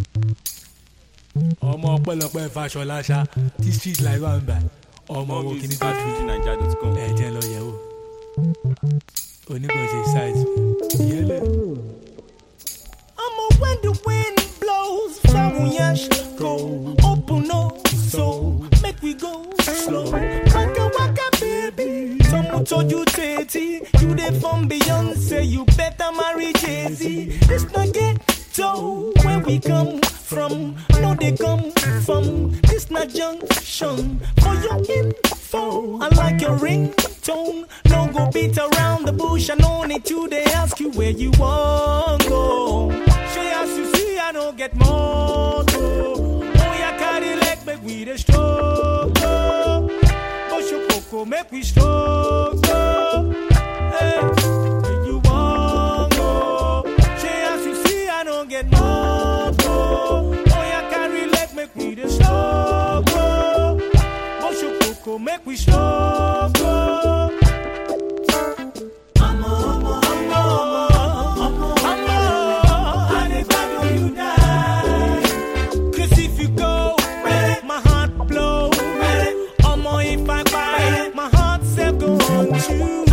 ọmọ ọpẹ́lọpẹ́ Fáṣọlá ṣá tí street life wà ń bà ọmọ wo kìíní bá fi fujininja.com. ẹ̀jẹ̀ lọ yẹ̀ wò oníkànṣe size ìyẹn lè. I'ma when the wind blows, Famuyash go open up, so make we go slow. Waka waka baby, someone told you Tati, you dey from Beyonce, you better marry Jay Z. This not ghetto where we come from, no they come from. This not junction for your info. I like your ringtone, no go beat around the bush. I no need to they ask you where you want go. Say as you see, I don't get more. Oh, yeah, carry leg, make we the stroke. Push your coco, make we stroke. Hey, where you want go? Say as you see, I don't get more. Oh, yeah, carry leg, make we the stroke. Push your coco, make we stroke. Cause if you go, my heart blow. Omo, if I buy, my heart self go on you.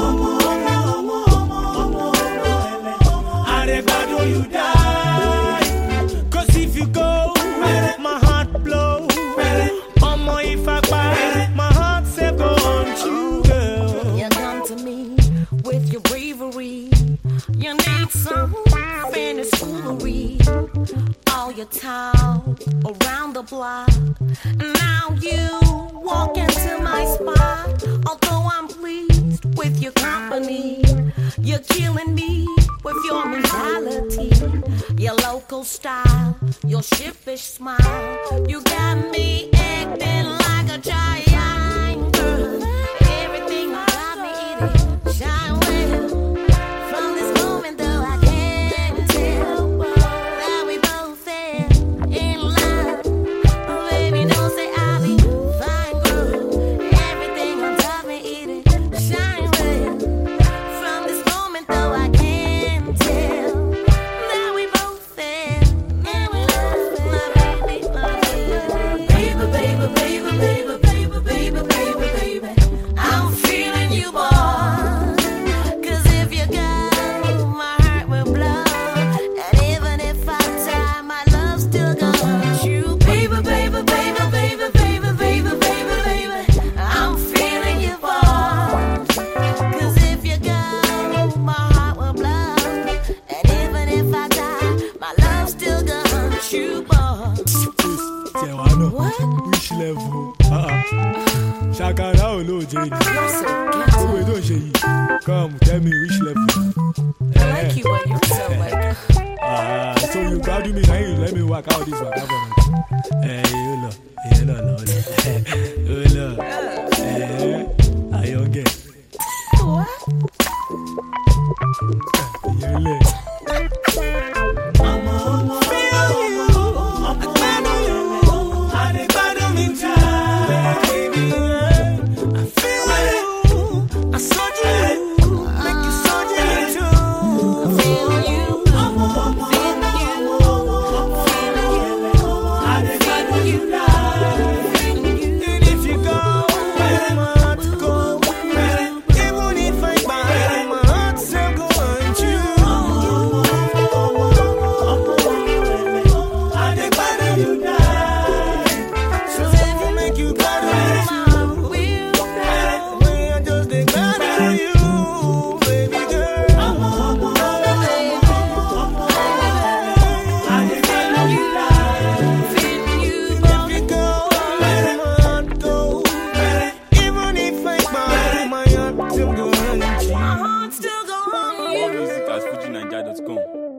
I dey glad when you die. Cause if you go, my heart blow. Omo, if I buy, my heart self go on you, girl. You come to me with your bravery. You need some Spanish foolery. All your time around the block. Now you walk into my spot. Although I'm pleased with your company, you're killing me with your mentality, your local style, your shippish smile. You got me acting like a giant girl. Everything about me it shine well. From this moment though I can't tell that we both fell in love. Baby, don't say I'll be fine, girl. Everything on top me it shine well. From this moment though I can't tell that we both fell in love. My baby, my baby, baby, baby, baby, baby, baby, baby, baby, baby. I'm feeling you, boy. Cause if you go, my heart will blow. And even if I die, my love still gonna you. Baby, baby, baby, baby, baby, baby, baby, baby. I'm feeling you, boy. Cause if you go, my heart will blow. And even if I die, my love still gonna you, boy. tiẹ̀ wá náà which level Ah, ah. ṣàkàrà ò ló jẹ́ ni owó ètò ìṣe yìí come tell me which level. I like you when you sound like Ah, so you gbádùn mi náà yìí let me work out this waka for me. ẹ yóò lọ ìyẹn lọ lọ lọ ó lọ ẹ àyọ̀ngẹ̀ ìyẹn lẹ̀. feel you, feel you, Even if I buy my heart, still go on you. My heart still go on you. More music at fujininja.com.